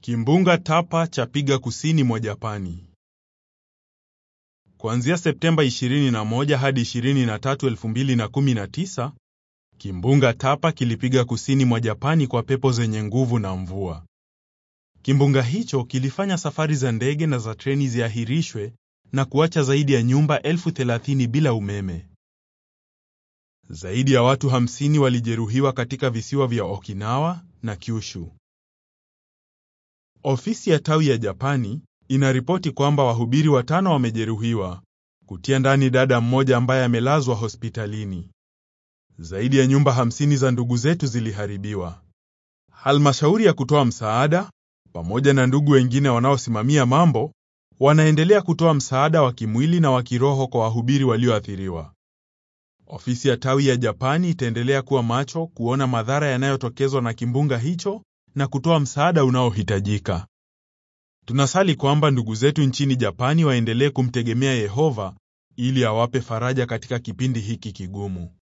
Kimbunga Tapa chapiga kusini mwa Japani. Kuanzia Septemba 21 hadi 23, 2019, kimbunga Tapa kilipiga kusini mwa Japani kwa pepo zenye nguvu na mvua. Kimbunga hicho kilifanya safari za ndege na za treni ziahirishwe na kuacha zaidi ya nyumba elfu thelathini bila umeme. Zaidi ya watu 50 walijeruhiwa katika visiwa vya Okinawa na Kyushu. Ofisi ya tawi ya Japani inaripoti kwamba wahubiri watano wamejeruhiwa, kutia ndani dada mmoja ambaye amelazwa hospitalini. Zaidi ya nyumba 50 za ndugu zetu ziliharibiwa. Halmashauri ya kutoa msaada pamoja na ndugu wengine wanaosimamia mambo wanaendelea kutoa msaada wa kimwili na wa kiroho kwa wahubiri walioathiriwa. Ofisi ya tawi ya Japani itaendelea kuwa macho kuona madhara yanayotokezwa na kimbunga hicho na kutoa msaada unaohitajika. Tunasali kwamba ndugu zetu nchini Japani waendelee kumtegemea Yehova ili awape faraja katika kipindi hiki kigumu.